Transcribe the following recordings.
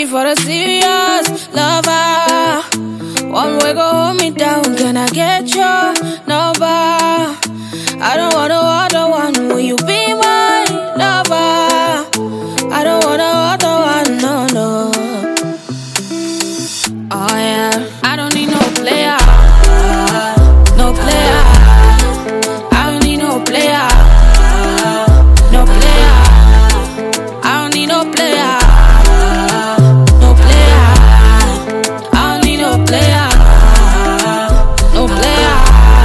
ready for a serious lover. One way go hold me down, can I get your number? I don't want no other one, will you be my lover? I don't want no other one, no, no. Oh yeah, I don't need no player, no player. I don't need no player, no player. I don't need no player, no player. I don't need no player, no player.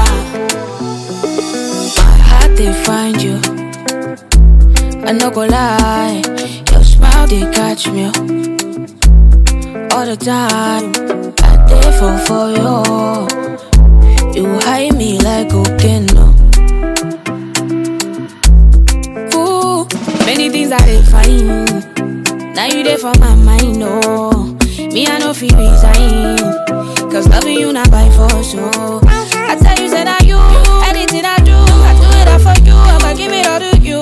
My heart they find you. I no go lie, your smile they catch me all the time. I dey fall for you. You hide me like cocaine. No. Ooh, many things I dey find. Now you there for my mind, no. Me I no feel resign. Cause loving you not by force, so I tell you, said I you. Anything I do, I do it all for you. I'ma give it all to you.